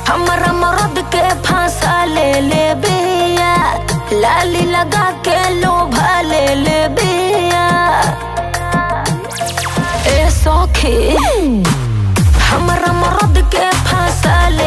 हमरा मरद के फांसा ले ले बिया लाली लगा के लोभा ले ले बिया ए सखी हमरा मरद के फांसा